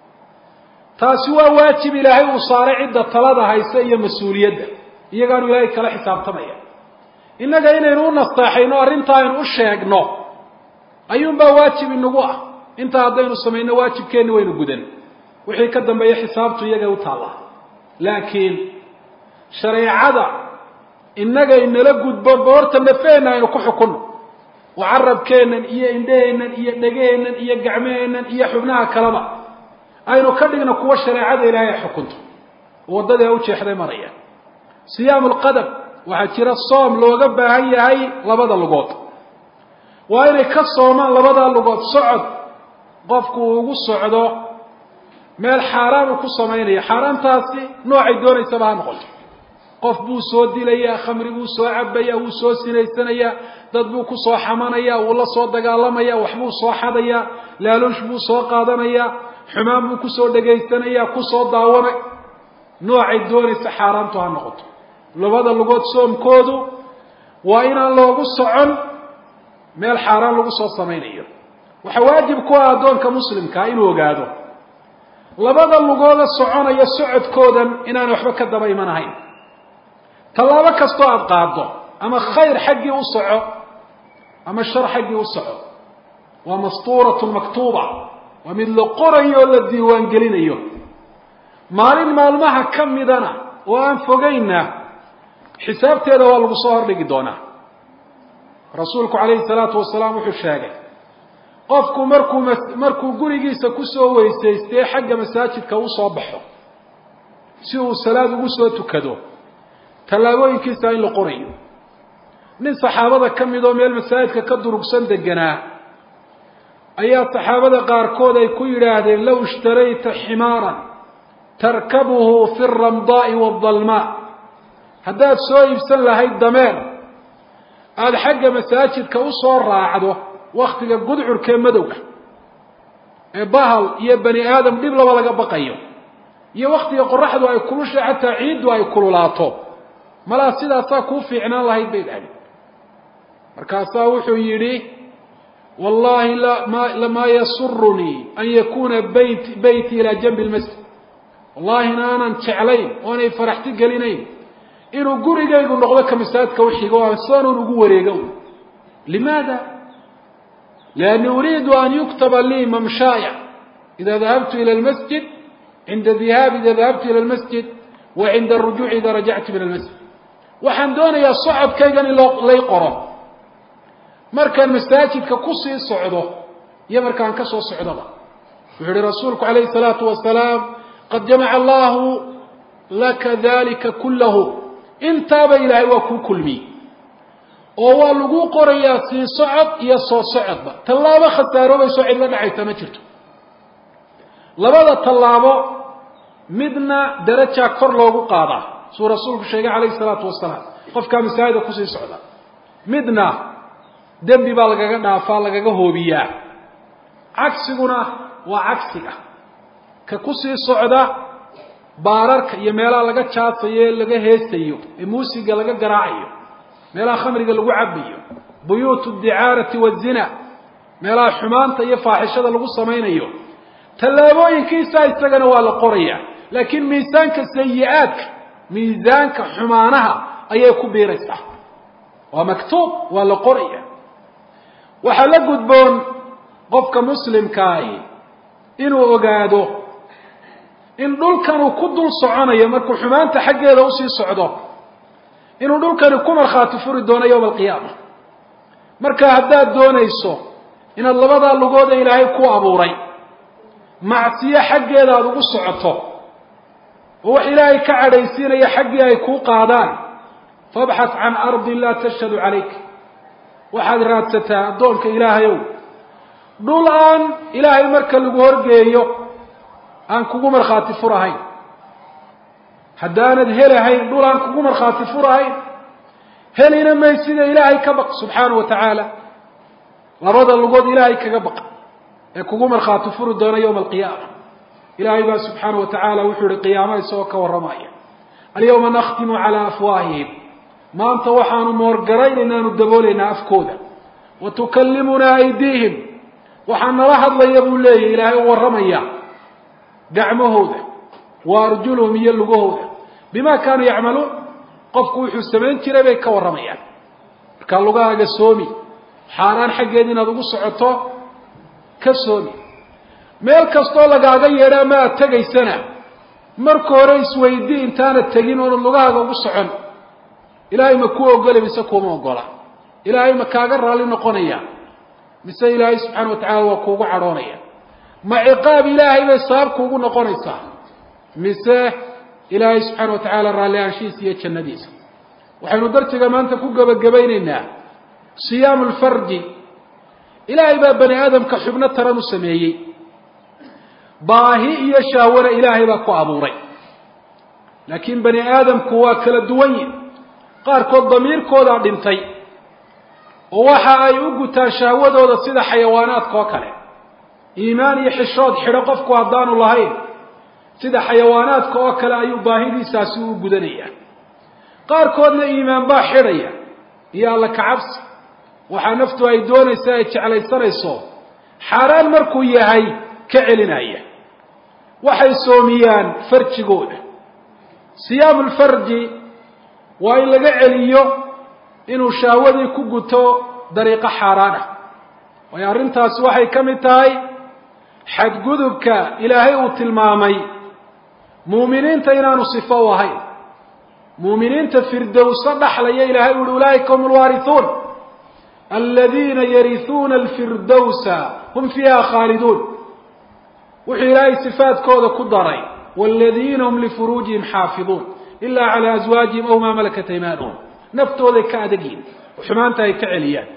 taasi waa waajib ilaahay uu saaray cidda talada haysa iyo mas-uuliyadda iyagaanu ilaahay kala xisaabtamaya innaga inaynu u nasteexayno arrinta aynu u sheegno ayuunbaa waajib inagu ah intaa haddaynu samayno waajibkeenni waynu gudan wixii ka dambeeya xisaabtu iyagay u taallaa laakiin shareecada innaga inala gudbo boorta nafeenna aynu ku xukunno oo carabkeennan iyo indhaheennan iyo dhegaheennan iyo gacmaheennan iyo xubnaha kaleba aynu ka dhigno kuwa shareecada ilaahay ay xukunto waddadii u jeexday maraya siyaamu lqadam waxaa jira soom looga baahan yahay labada lugood waa inay ka soomaan labadaa lugood socod qofku uu ugu socdo meel xaaraan uu ku samaynayo xaaraantaasi noocay doonaysaba ha noqoto qof buu soo dilayaa khamri buu soo cabaya wuu soo sinaysanayaa dad buu ku soo xamanaya wuu la soo dagaalamaya waxbuu soo xadaya laaluush buu soo qaadanaya xumaan buu kusoo dhegaysanaya kusoo daawana noocay doonaysa xaaraantu ha noqoto labada lugood soomkoodu waa inaan loogu socon meel xaaraan lagu soo samaynayo waxaa waajib ku ah addoonka muslimkaa inuu ogaado labada lugooda soconaya socodkoodan inaan waxba ka daba iman ahayn tallaabo kastoo aada qaado ama khayr xaggii u soco ama shar xaggii u soco waa mastuuratun maktuuba waa mid la qorayo oo la diiwaangelinayo maalin maalmaha ka midana oo aan fogaynna xisaabteeda waa lagu soo hordhigi doonaa rasuulku calayhi salaatu wasalaam wuxuu sheegay qofku markuu markuu gurigiisa kusoo weysaystee xagga masaajidka u soo baxo si uu salaad ugu soo tukado tallaabooyinkiisa in la qorayo nin saxaabada ka mid oo meel masaajidka ka durugsan deganaa ayaa saxaabada qaarkood ay ku yidhaahdeen low ishtarayta ximaaran tarkabuhu fi ramdaai waadalmaa haddaad soo iibsan lahayd dameer aada xagga masaajidka usoo raacdo waktiga gudcurkee madowga ee bahal iyo bani aadam dhib laba laga baqayo iyo waktiga qoraxdu ay kulusha xataa ciiddu ay kululaato malaa sidaasaa kuu fiicnaan lahayd bay dhahdeen markaasaa wuxuu yidhi wallahi lamaa yasurunii an yakuna bayt beyti ilaa janbi lmasjid wallahina aanan jeclayn oonay faraxti gelinayn inuu gurigaygu noqdo ka masaajidka uxigo sanuun ugu wareego limaada lianni uriidu an yuktaba lii mamshaaya ida dahabtu ila lmasjid cinda dihaabi ida dahabtu ila lmasjid wa cinda arujuuci ida rajactu min almasjid waxaan doonayaa socodkaygan in lay qoro markaan masaajidka kusii socdo iyo markaan ka soo socdoba wuxuu ihi rasuulku calayhi salaatu wasalaam qad jamaca allahu laka dalika kullahu intaaba ilaahay waa kuu kulmiyey oo waa lagu qorayaa sii socod iyo soo socodba tallaabo khasaaroobayso cid la dhacaysa ma jirto labada tallaabo midna darajaa kor loogu qaadaa suu rasuulku sheegay calayhi salaatu wasalaam qofkaa masaajida kusii socda midna dembi baa lagaga dhaafaa lagaga hoobiyaa cagsiguna waa cagsiga ka kusii socda baararka iyo meelaha laga jaasayo ee laga heesayo ee muusiga laga garaacayo meelaha khamriga lagu cabayo buyuutu dicaarati wazina meelaha xumaanta iyo faaxishada lagu samaynayo tallaabooyinkiisa isagana waa la qoraya laakiin miisaanka sayi-aadka miisaanka xumaanaha ayay ku biiraysaa waa maktuub waa la qoraya waxaa la gudboon qofka muslimkaahi inuu ogaado in dhulkan uu ku dul soconayo markuu xumaanta xaggeeda usii socdo inuu dhulkani ku markhaati furi doono yowma alqiyaama marka haddaad doonayso inaad labadaa lugooda ilaahay ku abuuray macsiyo xaggeeda aada ugu socoto oo wax ilaahay ka cadhaysiinaya xaggii ay kuu qaadaan fabxat can ardin laa tashhadu calayk waxaad raadsataa addoonka ilaahayow dhul aan ilaahay marka lagu horgeeyo aan kugu markhaati furahayn haddaanad helahayn dhul aan kugu markhaati furahayn helina may sida ilaahay ka baq subxaanahu wa tacaala labada lugood ilaahay kaga baq ee kugu markhaati furi doona yowma alqiyaama ilaahay baa subxaanahu wa tacaala wuxuu ihi qiyaamo isagoo ka warramaya alyawma nakhtimu calaa afwaahihim maanta waxaanu moorgaraynaynaaanu daboolaynaa afkooda wa tukallimunaa aydiihim waxaa nala hadlaya buu leeyahy ilaahay u warramaya gacmahooda wa arjuluhum iyo lugahooda bima kaanuu yacmaluun qofku wuxuu samayn jiray bay ka warramayaan markaa lugahaaga soomi xaaraan xaggeed inaad ugu socoto ka soomi meel kastoo lagaaga yeedha ama aad tegaysana marka hore isweydii intaanad tegin oonad lugahaaga ugu socon ilaahay ma kuu ogolay mise kuuma ogola ilaahay ma kaaga raalli noqonaya mise ilaahay subxaana wa tacala waa kuugu cadhoonaya ma ciqaab ilaahay bay sabab kuugu noqonaysaa mise ilaahay subxaana wa tacaala raalli aanshihiisa iyo jannadiisa waxaynu darsiga maanta ku gebagabaynaynaa siyaamu lfarji ilaahay baa bani aadamka xubno taran u sameeyey baahi iyo shahwana ilaahay baa ku abuuray laakiin bani aadamku waa kala duwan yihin qaarkood damiirkoodaa dhintay oo waxa ay u gutaan shahwadooda sida xayawaanaadka oo kale iimaan iyo xishood xidho qofku haddaanu lahayn sida xayawaanaadka oo kale ayuu baahidiisaasi u gudanaya qaarkoodna iimaan baa xidhaya iyo alla kacabsi waxaa naftu ay doonaysa ay jeclaysanayso xaaraan markuu yahay ka celinaya waxay soomiyaan farjigooda siyaamu lfarji waa in laga celiyo inuu shahwadii ku guto dariiqo xaaraan ah waayo arrintaasi waxay ka mid tahay xadgudubka ilaahay uu tilmaamay muuminiinta inaanu sifo u ahayn muuminiinta firdowso dhaxlaya ilahay u uhi ulaa'ika hum alwaarisuun aladiina yarisuuna alfirdowsa hum fiiha khaaliduun wuxuu ilaahay sifaadkooda ku daray waladiina hum lifuruujihim xaafiduun ila calaa aswaajihim aw maa malakat aymaanuhum naftooday ka adagyihin oo xumaanta ay ka celiyaan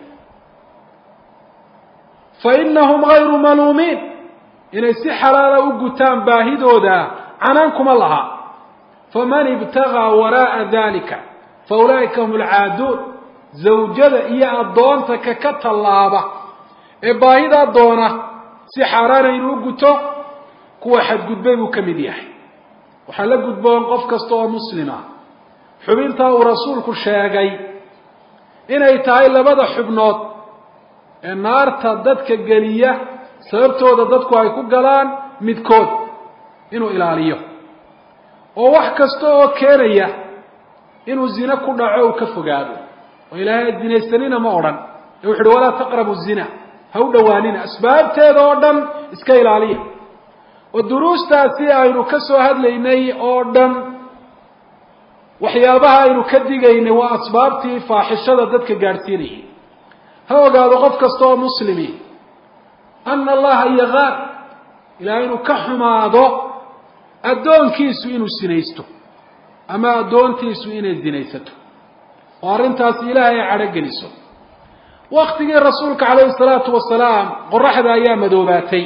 fainahum gayru maluumiin inay si xalaala u gutaan baahidooda canaan kuma laha faman ibtagaa waraa'a dalika fa ulaa'ika hum alcaaduun zawjada iyo addoonta ka ka tallaaba ee baahidaa doona si xaaraana inuu guto kuwa xadgudbay buu ka mid yahay waxaa la gudboon qof kasta oo muslima xubintaa uu rasuulku sheegay inay tahay labada xubnood ee naarta dadka geliya sababtooda dadku ay ku galaan midkood inuu ilaaliyo oo wax kasta oo keenaya inuu zine ku dhaco uu ka fogaado oo ilaahay zinaysanina ma odhan ee wuxu uhi walaa taqrabu zina ha u dhowaanina asbaabteeda oo dhan iska ilaaliya oo duruustaasi aynu ka soo hadlaynay oo dhan waxyaabaha aynu ka digaynay waa asbaabtii faaxishada dadka gaadhsiinayay ha ogaado qof kasta oo muslimi ana allaha yagaar ilahay inuu ka xumaado addoonkiisu inuu sinaysto ama addoontiisu inay zinaysato oo arrintaasi ilaahay ay cadhogeliso waktigii rasuulka calayhi salaatu wasalaam qoraxda ayaa madoobaatay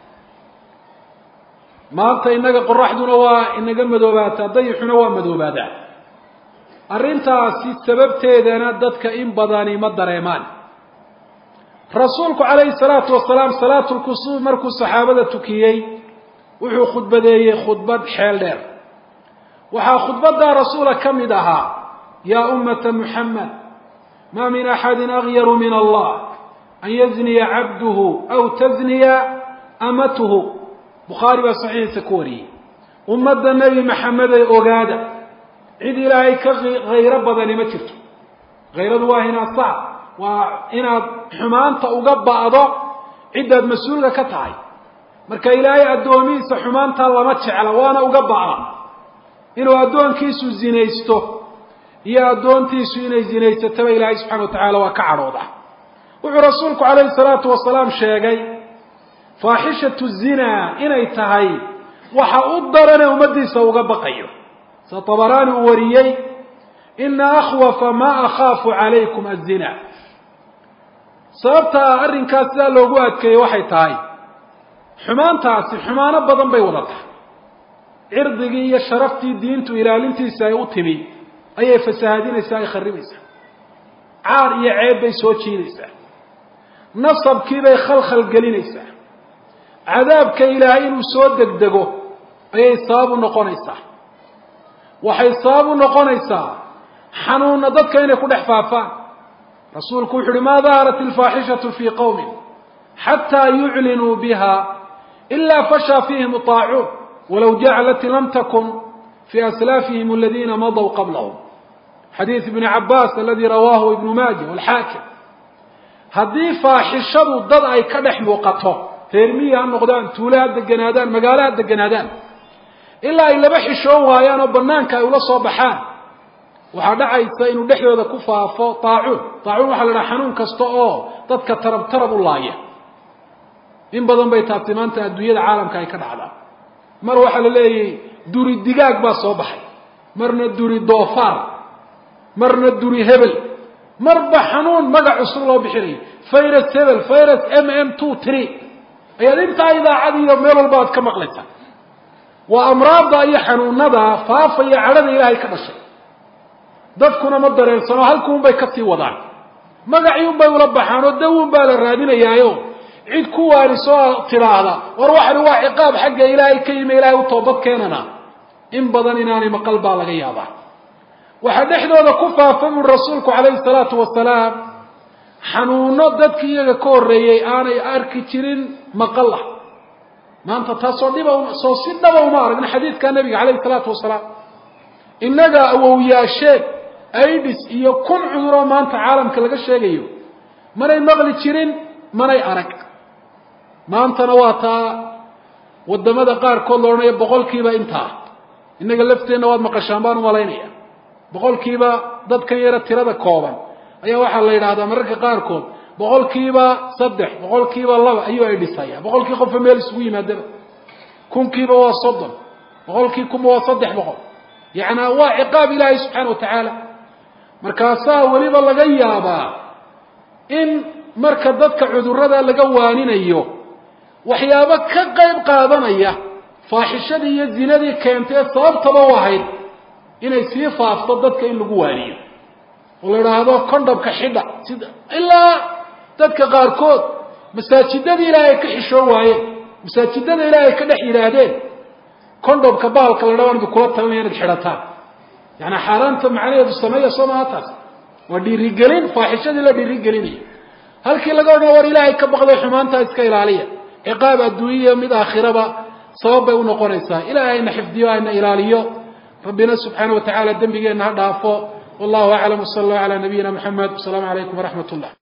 maanta innaga qoraxduna waa inaga madoobaataa dayixuna waa madoobaadaa arrintaasi sababteedana dadka in badani ma dareemaan rasuulku calayhi salaatu wasalaam salaatu lkusuuf markuu saxaabada tukiyey wuxuu khudbadeeyey khudbad xeel dheer waxaa khudbaddaa rasuula ka mid ahaa yaa ummata muxamed maa min axadin agyaru min allah an yazniya cabduhu aw tazniya amatuhu bukhaari baa saxiixiisa ku wariyey ummadda nebi maxameday ogaada cid ilaahay ka hayro badani ma jirto hayradu waa hinaasac waa inaad xumaanta uga ba'do ciddaad mas-uulka ka tahay marka ilaahay addoomihiisa xumaantaa lama jecla waana uga ba'a inuu addoonkiisu zinaysto iyo addoontiisu inay zinaysataba ilaahay subxana wa tacaala waa ka cadhooda wuxuu rasuulku calayhi salaatu wasalaam sheegay faaxishatu zinaa inay tahay waxa u darane ummaddiisa uga baqayo sida tabaraani uu wariyey ina akhwafa maa akhaafu calaykum azina sababta arrinkaas sidaa loogu adkeeyey waxay tahay xumaantaasi xumaano badan bay wada tahay cirdigii iyo sharaftii diintu ilaalintiisa ay u timi ayay fasahaadinaysaa ay kharibaysaa caar iyo ceeb bay soo jiidaysaa nasabkiibay khalkhal gelinaysaa cadaabka ilaahay inuu soo degdego ayay sabab u noqonaysaa waxay sabab u noqonaysaa xanuunna dadka inay ku dhex faafaan rasuulku wuxu uhi maa daharat alfaaxishatu fii qowmin xataa yuclinuu biha ilaa fashaa fiihim طaacuun walow jacalati lam takun fii aslaafihim aladiina madow qablahum xadiid ibni cabaas aladi rawaahu ibnu maaja walxaakim haddii faaxishadu dad ay ka dhex muuqato reer miyi ha noqdaan tuule ha deganaadaan magaalo ha deganaadaan ilaa ay laba xishoon waayaan oo banaanka ay ula soo baxaan waxaa dhacaysa inuu dhexdooda ku faafo taacuun taacuun waxaa la dhaha xanuun kasta oo dadka tarab tarab u laaya in badan bay taasi maanta adduunyada caalamka ay ka dhacdaa mar waxaa la leeyahy duri digaag baa soo baxay marna duri doofaar marna duri hebel marba xanuun magac cusub loo bixinayo virus hebel virus m m two tree ayaad intaa idaacad iyo meel walba aad ka maqlaysaa waa amraadda iyo xanuunada faafaya cadhada ilaahay ka dhashay dadkuna ma dareensano halkuunbay kasii wadaan magaciunbay ula baxaan oo dawun baa la raadinayaayo cid ku waanisoo tidhaahda war waxani waa ciqaab xagga ilaahay ka yimi ilaahay u toobad keenana in badan inaanay maqal baa laga yaabaa waxaa dhexdooda ku faafay uri rasuulku calayhi salaatu wasalaam xanuuno dadkii iyaga ka horreeyey aanay arki jirin maqal ah maanta taasoo dhiba soo si dhaba uma aragna xadiidka nabiga calayhi salaatu wasalaam innaga awowyaasheen aidis iyo kun cuduroo maanta caalamka laga sheegayo manay maqli jirin manay arag maantana waa taa wadamada qaarkood la odhanayo boqolkiiba intaa innaga lafteenna waad maqashaan baan umalaynaya boqolkiiba dadkan yara tirada kooban ayaa waxaa la yidhahdaa mararka qaarkood boqolkiiba saddex boqolkiiba laba ayuu ay dhisaya boqolkii qofka meel isugu yimaadaba kunkiiba waa soddon boqolkii kunba waa saddex boqol yacnaa waa ciqaab ilaahay subxaana wa tacaala markaasaa weliba laga yaabaa in marka dadka cudurrada laga waaninayo waxyaabo ka qayb qaadanaya faaxishadii iyo zinadii keentay ee sababtaba u ahayd inay sii faafto dadka in lagu waaniyo oo la idhaahdo condhamka xidha sida ilaa dadka qaarkood masaajidada ilaahay ka xishoon waayeen masaajidada ilaahay ka dhex yidhaahdeen condhamka baalka la dhaban kula talinaya inaad xidhataan yaani xaaraanta macnaheedu sameeya soo maha taas waa dhiirigelin faaxishadii la dhiirigelinayo halkii laga odhan war ilaahay ka baqday xumaantaa iska ilaaliya ciqaab adduunyaiyo mid aakhiraba sabab bay unoqonaysaa ilahay hayna xifdiyo hayna ilaaliyo rabbina subxaana wa tacala dembigeenna ha dhaafo wallahu aclam wsala allahu calaa nabiyina muxamed wasalaamu calaykum waraxmat ullah